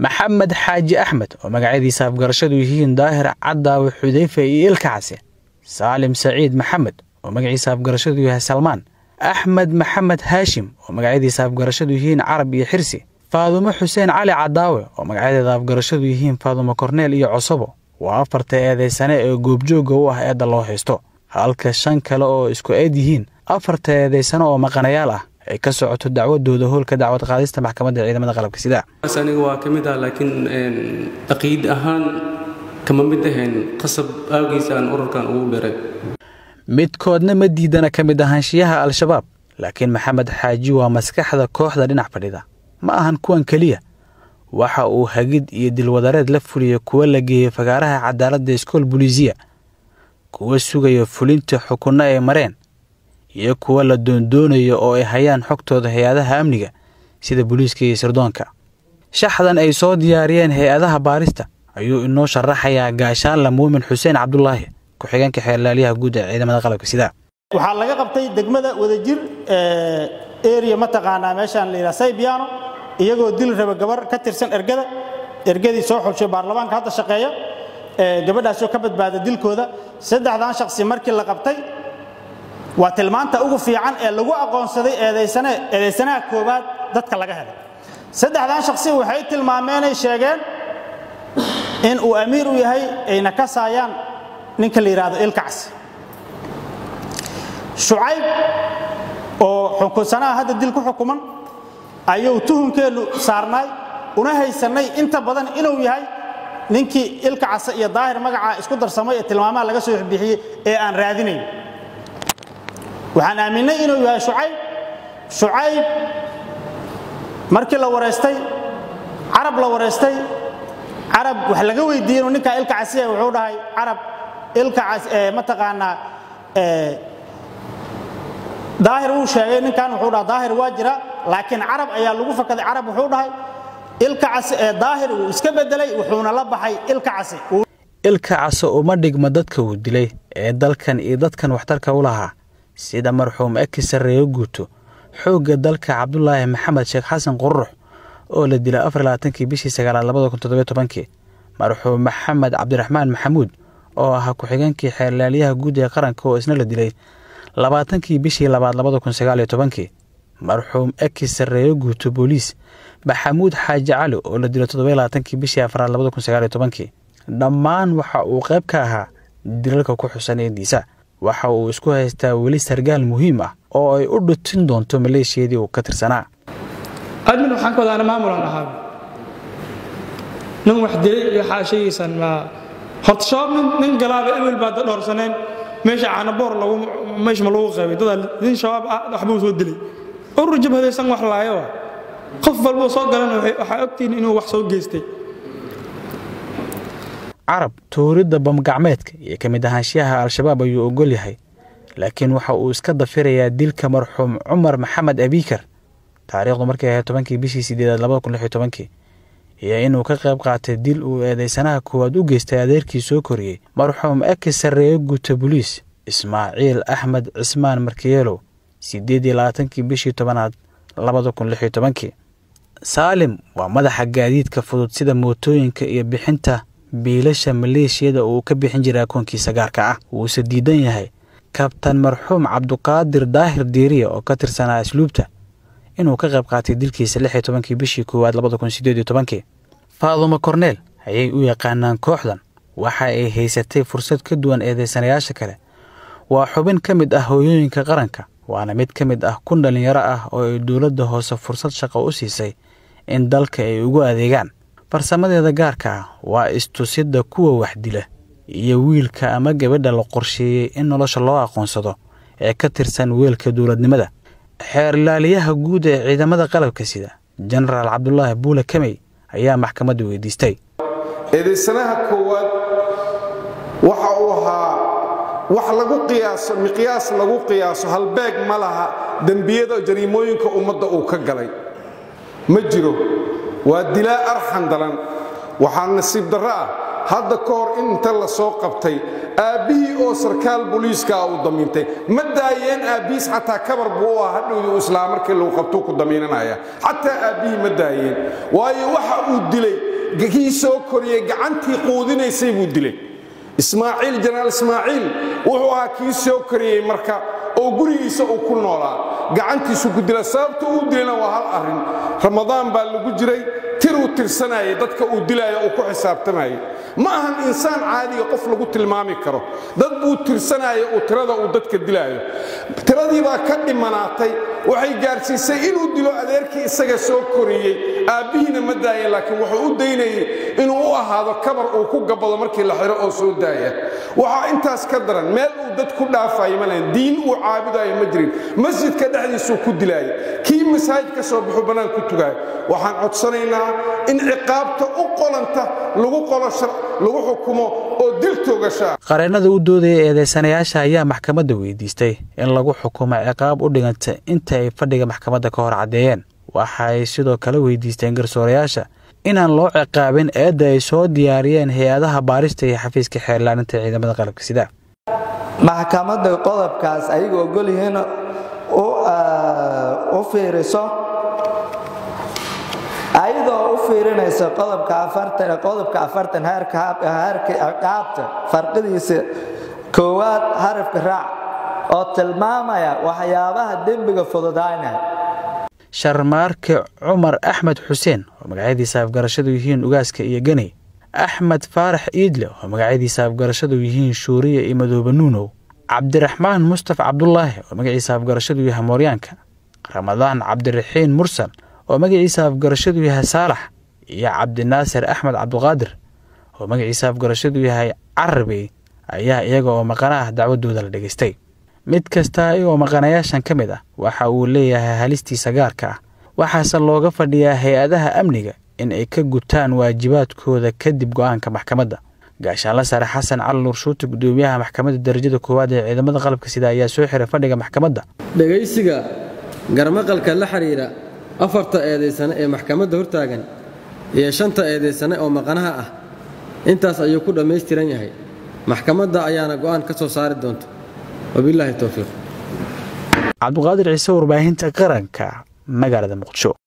maxamed xaaji axmed oo magacyadiisa afgarashadu yihiin daahir cadaawe xudayfe iyo ilka case saalim saciid maxamed oo magaciisa afgarashadu yahay salmaan axmed maxamed haashim oo magacyadiisa afgarashadu yihiin carab iyo xirsi faadumo xuseen cali cadaawe oo magacyadeeda afgarashadu yihiin faadumo korneel iyo cosobo waa afarta eedaysane ee goobjoogga u ah eedda loo haysto halka shan kale oo isku eed yihiin afarta eedaysane oo maqanayaal ah ay ka socoto dacwadooda hoolka dacwad qaadista maxkamadda ciidamada qalabka sida aniga waa ka mid ah laakiin caqiid ahaan kama mid ahayn qasab aagiisa aan ururkan ugu biray midkoodna ma diidana ka mid ahaanshiyaha al-shabaab laakiin maxamed xaaji waa maskaxda kooxda dhinac fadhida ma ahan kuwan keliya waxa uu hagid iyo dilwadareed la fuliyey kuwa la geeyey fagaaraha cadaaladda iskool buliisiya kuwa sugaya fulinta xukunno ay mareen iyo kuwa la doondoonayo oo ay hayaan xogtooda hay-adaha amniga sida booliiska iyo sirdoonka shaxdan ay soo diyaariyeen hay-adaha baarista ayuu inoo sharaxayaa gaashaanla muumin xuseen cabdulaahi ku-xigeenka xeerlaaliyaha guud ee ciidamada qalabka sida waxaa laga qabtay degmada wadajir area mataqaanaa meeshaan la yidhaha saybiano iyagoo dil raba gabar ka tirsan ergada ergadii soo xulshay baarlamaanka hadda shaqeeya gabadhaasoo ka badbaada dilkooda saddexdan shaqsi markii la qabtay waa tilmaanta ugu fiican ee lagu aqoonsaday eedaysanaha koowaad dadka laga helay saddexdan shaqsi waxay tilmaameenay sheegeen in uu amiir u yahay ayna ka saayaan ninka la yidhaahdo ilkacsi shucayb oo xukunsanaha hadda dil ku xukuman ayuu tuhumkeennu saarnaay una haysannay inta badan inuu yahay ninkii ilka case iyo daahir magacaa isku darsamay ee tilmaamaha laga soo bixiyey ee aan raadinayn waxaan aaminnay inuu yahay shucayb shucayb markii la wareystay carab la wareystay carab wax laga weydiiyey inuu ninkaa ilka casiya wuxuu dhahay carab ilka mataqaanaa daahir wuu sheegay ninkan wuxuu dhaha daahir waa jira laakiin carab ayaa lagu fakaday carab wuxuu dhahay ilka case ee daahir wuu iska bedelay wuxuuna la baxay ilka case ilka case uma dhigma dadka uu dilay ee dalkan iyo dadkan waxtarka u lahaa sida marxuum eki sarreeyo guuto xoogga dalka cabdulaahi maxamed sheekh xasan qurux oo la dilay afar labaatankii bishii sagaalaad labada kun toddobiyo tobankii marxuum maxamed cabdiraxmaan maxamuud oo ahaa ku-xigeenkii xeerlaaliyaha guud ee qaranka oo isna la dilay labaatankii bishii labaad labada kun sagaaliyo tobankii marxuum eki sarreeyo guuto booliis maxamuud xaaji cali oo la dilay toddobiyo labaatankii bishii afraad labada kun sagaaliyo tobankii dhammaan waxa uu qayb ka ahaa dilalka ku xusan eediisa waxa uu isku haystaa weli sargaal muhiim ah oo ay u dhutin doonto maleeshiyadii uu ka tirsanaa admin waxaan ka wadaana maamulan ahaa nin wax dilay iyo xaashayaysan ma horta shabaab nin nin galaaba ewel baa da dhowrsaneen meesha caanaboor lagu meesha ma lagu qaybay dadaa nin shabaab ah waxbuu soo dilay urur jabhadaysan wax laayo ah qof walbuu soo galan waxaa ogtihiin inuu wax soo geystay carab tuuridda bamgacmeedka iyo ka mid ahaanshiyaha al-shabaab ayuu ogol yahay laakiin waxa uu iska dafirayaa dilka marxuum cumar maxamed abiikar taariikhdu markay ahayd tobankii bishii sideedaad labada kun lix iyo tobankii iyo inuu ka qayb qaatay dil uu eedaysanaha koowaad u geystay adeerkii soo koriyey marxuum eki sarreeyo guuta boliis ismaaciil axmed cismaan markiyeelow siddeed iyo labaatankii bishii tobanaad labada kun lix iyo tobankii saalim waa madaxa gaadiidka fudud sida mootooyinka iyo bixinta biilasha maleeshiyada uu ka bixin jiray akoonkiisa gaarka ah wuuse diidan yahay kabtan marxuum cabduqaadir daahir diiriya oo ka tirsanaa asluubta inuu ka qayb qaatay dilkiisa lix iyo tobankii bishii koowaad labada kun sideed iyo tobankii faadumo korneel ayay u yaqaanaan kooxdan waxa ay haysatay fursad ka duwan eedaysanayaasha kale waa xubin ka mid ah hooyooyinka qaranka waana mid ka mid ah kun dhallinyaro ah oo ay dowladda hoose fursad shaqo u siisay in dalka ay ugu adeegaan farsamadeeda gaarka ah waa istusidda kuwa wax dila iyo wiilka ama gabadha la qorsheeyey in nolosha loo aqoonsado ee ka tirsan weelka dowladnimada xeerlaaliyaha guud ee ciidamada qalabka sida jenaraal cabdulaahi buule kamey ayaa maxkamadda weydiistay eedaysanaha koowaad waxa uu ahaa wax lagu qiyaaso miqyaas lagu qiyaaso halbeeg ma laha dembiyada jariimooyinka ummadda uu ka galay ma jiro waa dilaa arxan dalan waxaa nasiib darro ah hadda ka hor inta la soo qabtay aabbihii oo sarkaal booliiskaa uu damiintay ma daayeen aabbihiis xataa kabar buu u ah hadhowdii uu islaa markii lagu qabtuu ku damiinanaya xataa aabbihii ma daayeen waayo waxa uu dilay kii soo koriyey gacantii quudinaysay buu dilay ismaaciil janaal ismaaciil wuxuu ahaa kii soo koriyey marka oo gurigiisa uu ku noolaa gacantiisu ku dila sababta uu dilayna waa hal arrin ramadaan baa lagu jiray tiruu tirsanayay dadka uu dilaayo uu ku xisaabtamayay ma ahan insaan caadiga qof lagu tilmaami karo dad buu tirsanaya uu tirada uu dadka dilaayo tiradii baa ka dhimanaatay waxay gaarsiisay inuu dilo adeerkii isaga soo koriyey aabbihiina ma daayeen laakiin wuxuu u daynayey inuu u ahaado kabar uu ku gabado markii la xiro oo soo daaya waxaa intaas ka daran meel uu dad ku dhaafayo ma lahayn diin uu caabudayo ma jirin masjidka dhexdiisuu ku dilaaya kii masaajid ka soo baxu bannaan ku tugaayo waxaan codsanaynaa in ciqaabta u qolanta lagu qolo lagu xukumo oo dil toogashaa qareennada u doodaya eedeysanayaasha ayaa maxkamadda weydiistay in lagu xukumo ciqaab u dhiganta inta ay fadhiga maxkamadda ka hor caddeeyeen waxaay sidoo kale weydiisteen garsoorayaasha inaan loo ciqaabin eedda ay soo diyaariyeen hay-adaha baarista iyo xafiiska xeerlaaninta ciidamada qalabka sida maxkamadda qodobkaas ayagu ogol yihiin u fiiriso ayadoo u fiirinaysa qodobka afartan heerka ciqaabta farqidiisa koowaad harafka raac oo tilmaamaya waxyaabaha dembiga fududaynaya sharmaarke cumar axmed xuseen oo magacyadiisa afgarashadu yihiin ugaaska iyo ganey axmed faarax iidle oo magacyadiisa afgarashadu yihiin shuuriya iyo madoobe nuunow cabdiraxmaan mustaf cabdulaahi oo magaciisa afgarashadu yahay mooryaanka ramadaan cabdiraxiin mursal oo magaciisa afgarashadu yahay saalax iyo cabdinaasir axmed cabduqaadir oo magaciisa afgarashadu yahay carabey ayaa iyaga oo maqana ah dacwadooda la dhegaystay mid kasta iyagoo maqanayaashan ka mid ah waxa uu leeyahay halistiisa gaarka ah waxaase looga fadhiyaa hay-adaha amniga in ay ka gutaan waajibaadkooda kadib go'aanka maxkamadda gaashaanla sare xasan cali nuurshuuti gudoomiyaha maxkamadda darajada koowaad ee ciidamada qalabka sida ayaa soo xiray fadhiga maxkamadda dhegaysiga garmaqalka la xidhiidha afarta eedaysane ee maxkamadda hortaagan iyo shanta eedaysane oo maqanaha ah intaas ayuu ku dhammaystiran yahay maxkamadda ayaana go'aan ka soo saari doonta wabilaahi towfiiq cabduqaadir ciise warbaahinta qaranka magaalada muqdisho